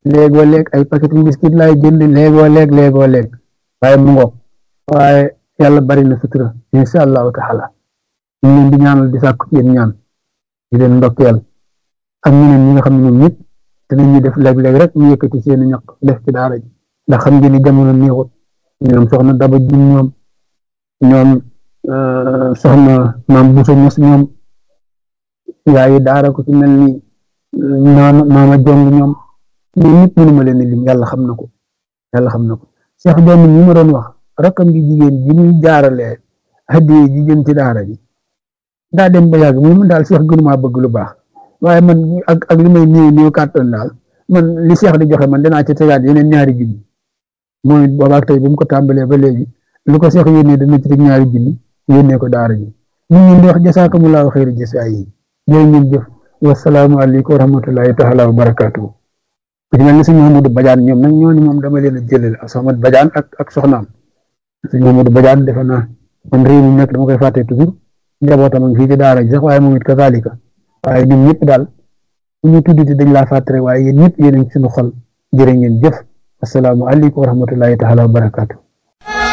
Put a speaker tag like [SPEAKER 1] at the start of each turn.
[SPEAKER 1] léegoo léeg ay paquetu biscuit laay jënd léegoo léeg léegoo léeg waaye mu ngoog waaye yàlla bari na sutura insha allahu taala ñu leen di ñaanal di sàkku ci yéen ñaan di leen ndokkeel ak ñeneen ñi nga xam ne ñoom ñëpp dinañu def léeg-léeg rek ñu yëkkati seeni ñaq def ci daara ji ndax xam ngeen ni jamono neexut ñoom soxna daba ji ñoom ñoom soxna maam buso mos ñoom yaayi daara ko ci mel ni maama maama jong ñoom ñoom ñëpp mënuma leen lim yàlla xam na ko yàlla xam na ko Cheikh Joomi ñi ma doon wax rakkam ji jigéen ji muy jaaralee hadiye ji jëm ci daara ji daa dem ba yàgg mu daal Cheikh gënumaa bëgg lu baax waaye man ak ak li may néew néew kàttan daal man li Cheikh di joxe man danaa ci tegaat yeneen ñaari junni mooy boobaak tey bi mu ko tàmbalee ba léegi lu ko Cheikh yónnee dana ci teg ñaari junni yónnee ko daara ji ñu ngi di wax jasaakumullahu xayri jasaa yi jërë ngeen jëf wasalaamu aleykum wa rahmatullahi taala wa barakaatuhu ku ci mel ni sëñ Mamadou Badiane ñoom nag ñooñu moom dama leen a jëlale ak Soxna Badiane ak ak soxnaam sëñ Mamadou Badiane defe naa man réew mi nekk dama koy fàtte toujours njabootam ak fii ci daara ji sax waaye moom it kazalika waaye ñun ñëpp daal bu ñu tuddati dañ laa fàttare waaye yéen ñëpp yéen a ngi suñu xol jërë ngeen jëf asalaamu aleykum wa rahmatullahi taala wa barakaatu